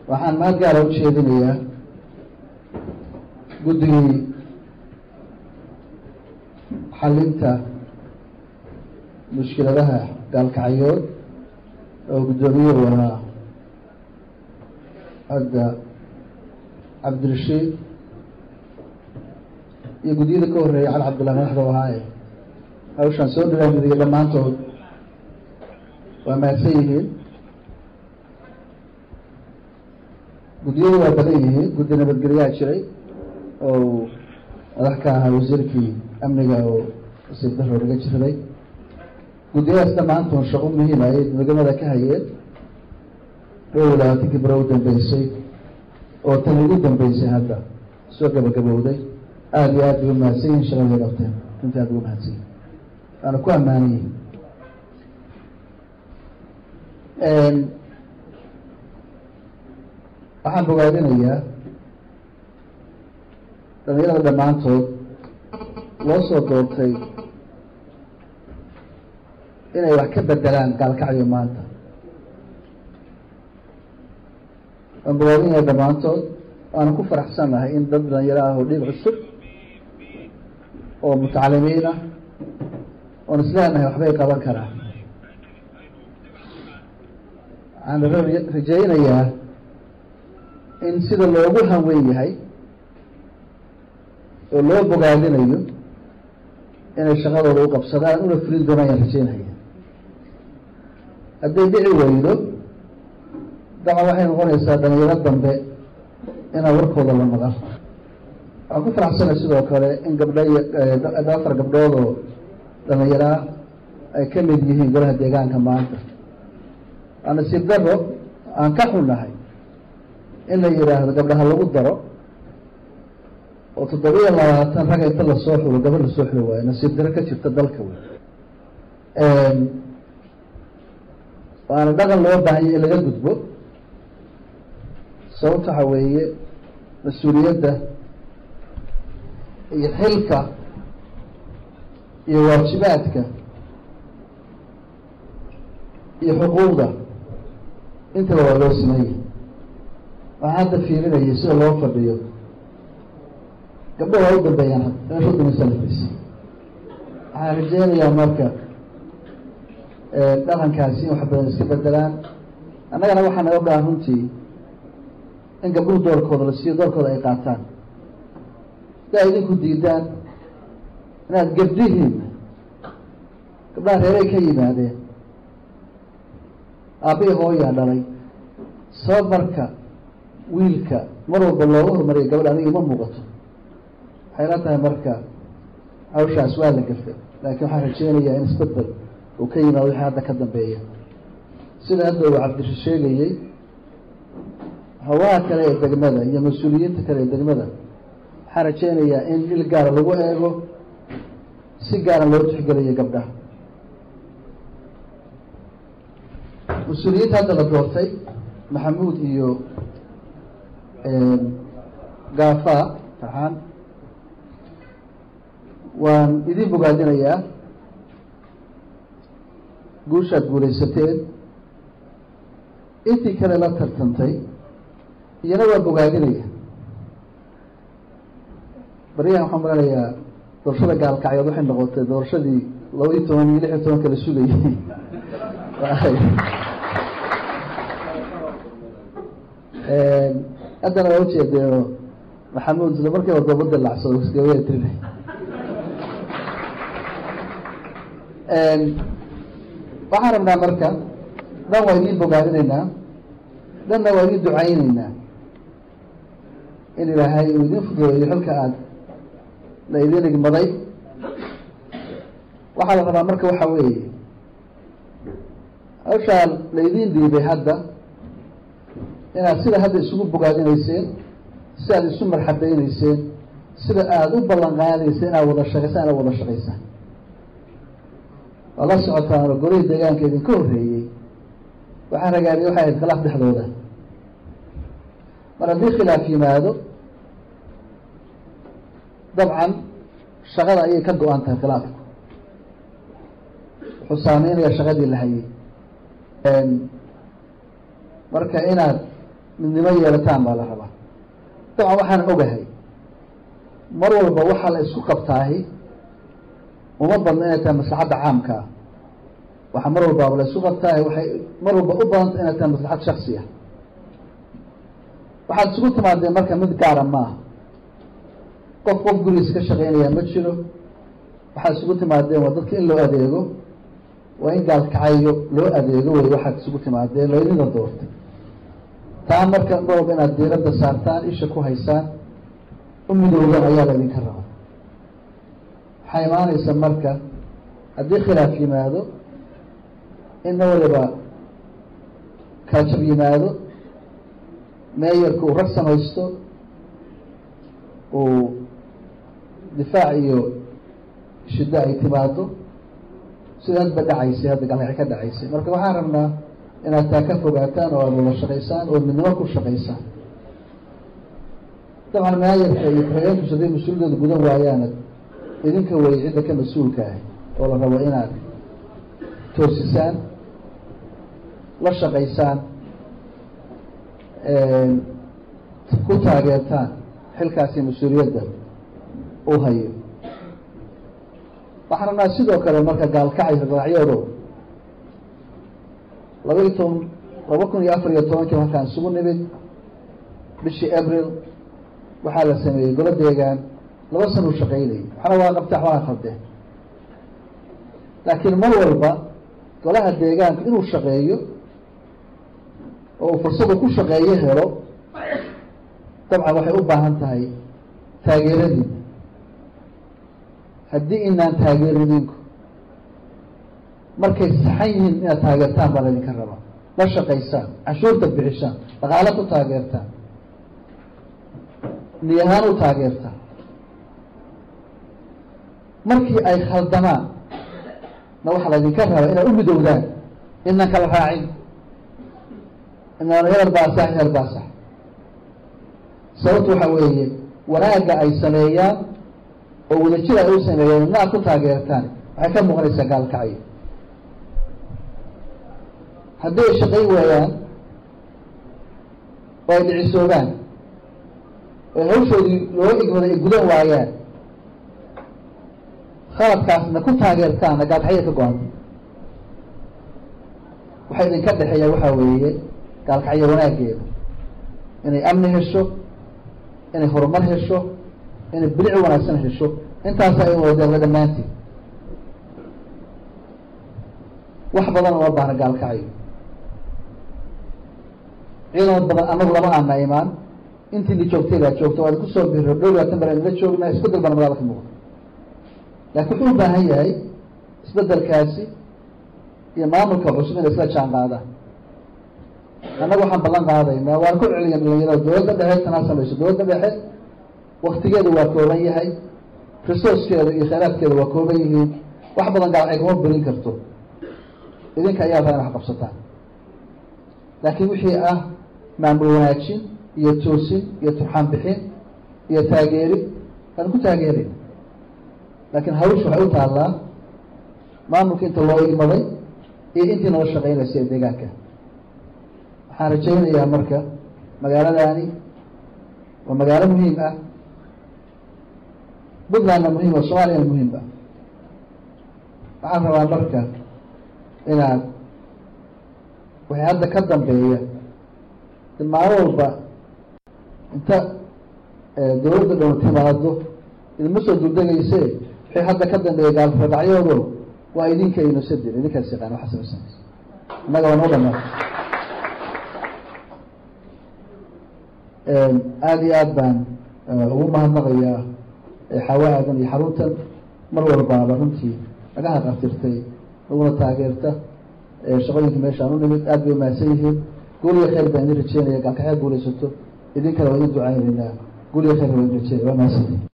waxaan mahad gaara u jeedinayaa guddigii xalinta mushkiladaha gaalkacyood oo guddoomiyuhu ahaa hadda cabdirashiid iyo guddiyada ka horreeyay cali cabdullah madaxda ahaaye hawshaan soo dhiraamidiyay dhammaantood waa mahadsan yihiin guddiyadu waa badan yihiin guddi nabadgelyaa jiray oo madax ka ahaa wasiirkii amniga oo wasiir daro laga jirday guddiyadaas dhammaantood shaqo muhiim ayay degamada ka hayeen dhowr labaatankii baro u dambeysay oo tan ugu dambeysay hadda soo gabagabowday aada iyo aad bay u mahadsan yihin shaqaday qabteen runtii aad ugu mahadsan yihin waana ku ammaanan yihin waxaan bogaadinayaa dhalinyarada dhammaantood loo soo doortay inay wax ka bedelaan gaalkacyo maanta waan bogaadinaya dhammaantood waana ku faraxsan nahay in dad dhalinyaro ah oo dhiig cusub oo mutacalimiin ah oon isleenahay waxbay qaban karaa waxaan rajaynayaa in sida loogu hanweyn yahay oo loo bogaadinayo inay shaqadooda u qabsadaan una fulin doonaan yaan rajaynaya hadday dhici weydo daca waxay noqonaysaa dhalinyaro dambe inaa warkooda la maqal waxaan ku faraxsanay sidoo kale in gabdho iyo afar gabdhood oo dhalinyaraa ay ka mid yihiin golaha deegaanka maanta waa nasiib daro aan ka xunnahay in la yidhaahdo gabdhaha lagu daro oo toddobiya labaatan rag inta lasoo xulo gabadh lasoo xulo waayo nasiib daro ka jirta dalka wey waana dhaqan loo baahanya in laga gudbo sababta waxa weeye mas-uuliyadda iyo xilka iyo waajibaadka iyo xuquuqda intaba waa loo sameeyey waxaan hadda fiirinayay sida loo fadhiyo gabdho waa u dambeeyaan meesha udameysalafis waxaan rajeynayaa marka dhaqankaasi in wax badan iska bedelaan annagana waxaa naga dhahan runtii in gabdhuhu doorkooda la siiyo doorkooda ay qaataan si ay idinku diidaan inaad gabdhihiin gabdhaha reeray ka yimaadeen aabbihi hooyaa dhalay sabab marka wiilka mar walba looga hormariya gabadh adiga ima muuqato waxay la tahay marka hawshaas waa la gafay laakiin waxaan rajeynayaa in isbedel uu ka yimaado wixii hadda ka dambeeya sida hadda uu cabdisha sheegayey hawaha kale ee degmada iyo mas-uuliyiinta kale ee degmada waxaan rajeynayaa in il gaara lagu eego si gaara loo tixgeliyo gabdhaha mas-uuliyiinta hadda la doortay maxamuud iyo gaafa farxaan waan idin bogaadinayaa guushaad guulaysateen intii kale la tartantay iyana waa bogaadinaya baryahan waxaan malanayaa doorashada gaalkacyood waxay noqotay doorashadii laba iyo toban iyo lix iyo toban kala sugayay haddana waa ujeedeeno maxamuud isla markiiba doobada lacsado isgabaya tirinay waxaan rabnaa marka dhan waa idiin bogaadinaynaa dhanna waa idiin ducayneynaa in ilaahay uu idin fududeeyo xilka aad la idin igmaday waxaa la rabaa marka waxa weeye hawshaa la idin dhiibay hadda inaad sida hadda isugu bogaadinayseen si aad isu marxabeyneyseen sida aada u ballan qaadayseen inaad wada shaqaysaan inaad wada shaqaysaan waa la socotaan oo golihii deegaanka idinka horreeyey waxaa ragaadiyay waxay ahayd khilaaf dhexdooda mar haddii khilaaf yimaado dabcan shaqada ayay ka go-an tahay khilaafku wuxuu saameynaya shaqadii la hayay marka inaad midnimo yeelataan baa la rabaa dabcan waxaan ogahay mar walba waxaa la isku qabtaahi uma badno inay tahay maslaxadda caamkaa waxaa mar walbaaba la isku qabtaahi waxay mar walba u badanta inay tahay maslaxad shaksi ah waxaad isugu timaadeen marka mid gaara maaha qof qof gurigiisa ka shaqeynaya ma jiro waxaad isugu timaadeen waa dadka in loo adeego waa in gaalkacayo loo adeego wey waxaad isugu timaadeen laydinda doortay taa marka mar walba inaad diiradda saartaan isha ku haysaan u midowdan ayaa laydinka raba waxaa imaanaysa marka haddii khilaaf yimaado in ma waliba kaajab yimaado meeyarka uu rag samaysto uu difaac iyo shiddo ay timaado sida hadba dhacaysay hadda galgaci ka dhacaysay marka waxaan rabnaa inaad taa ka fogaataan oo aada wada shaqaysaan oo midnimo ku shaqaysaan dabcan maayarka iyo ku-xigeenkiisu haday mas-uuliyadooda gudan waayaana idinka wey cidda ka mas-uulka ah oo la rabo inaad toosisaan la shaqaysaan ku taageertaan xilkaasi mas-uuliyadda uu hayo waxaan rabnaa sidoo kale marka gaalkacay ragaacyoodo laba iyo toban laba kun iyo afar iyo tobankii halkaan isugu nimid bishii abril waxaa la sameeyey golo deegaan laba sana u shaqaynayay waxna waa qabtee waxbaa khaldeen laakiin mar walba golaha deegaanka inuu shaqeeyo oo uu fursadu ku shaqeeyo helo dabcan waxay u baahan tahay taageeradiina haddii inaan taageeridinku markay saxan yihiin inaad taageertaan baa laydinka rabaa la shaqaysaan cashuurta bixisaan dhaqaalo ku taageertaan niyahaan u taageertaan markii ay khaldamaan na waxaa laydinka rabaa inaad u midowdaan inaan kala raacin inaan hebel baa sax hebel baa sax sababtu waxaa weeye wanaagga ay sameeyaan oo wadajir ay u sameeyeen ina ad ku taageertaan waxay ka muuqanaysaa gaalkacyo haddii ay shaqayn waayaan oo ay dhicisoogaan oo ay hawshoodii loo igmaday ay gudan waayaan khaladkaasna ku taageertaanna gaalkacyo ka go-anta waxaa idinka dhexeeya waxaa weeye gaalkacyo wanaaggeeda inay amni hesho inay horumar hesho inay bilic wanaagsan hesho intaasa in wadadeeqda dhammaanteed wax badan uma baahna gaalkacyo ciidan badan anagu lama aana imaan intii la joogtay baa joogta waad kusoo biro dhow labaatan bar la joognaa isbedel bana magaalada ka muuqda laakiin wuxuu u baahan yahay isbedelkaasi iyo maamulka cusub inay isla jaan qaadaan annaga waxaan ballan qaadaynaa waan ku celiya dhalinyarada dowladda dhexe tanaa samayso dowladda dhexe waktigeedu waa kooban yahay resourcekeeda iyo khayraadkeeda waa kooban yihiin wax badan gaalcay kuma belin karto idinka ayaa taa in wax qabsataan laakiin wixii ah maamul wanaajin iyo toosin iyo turxaan bixin iyo taageeri waan ku taageerayna laakiin hawsha waxay u taallaa maamulka inta loo igmaday iyo intii nala shaqeynaysa ee deegaanka waxaan rajaynayaa marka magaaladani waa magaalo muhiim ah puntlandna muhiim ah soomaaliyana muhiim ah waxaan rabaa marka inaad waxay hadda ka dambeeya maalin walba inta dawladda dhown timaado idinma soo dugdegayse waxay hadda ka dambeeya gaalradhacyoodo waa idinka inosadir idinkaas yaqaan waxa samaysanaysa innaga waa noo dhamaa aada iyo aad baan ugu mahadnaqayaa xawa aadan iyo xaruntan mar walbaaba runtii naga haqartirtay naguna taageerta shaqooyinka meeshaan u nimid aad bay umahadsan yihiin guuliya khayr baan idin rajeynaya gaalkaxyaa guulaysato idinkana waa idin ducaynaynaa guuliya khayr baan idin rajeynaya waa mahadsantihin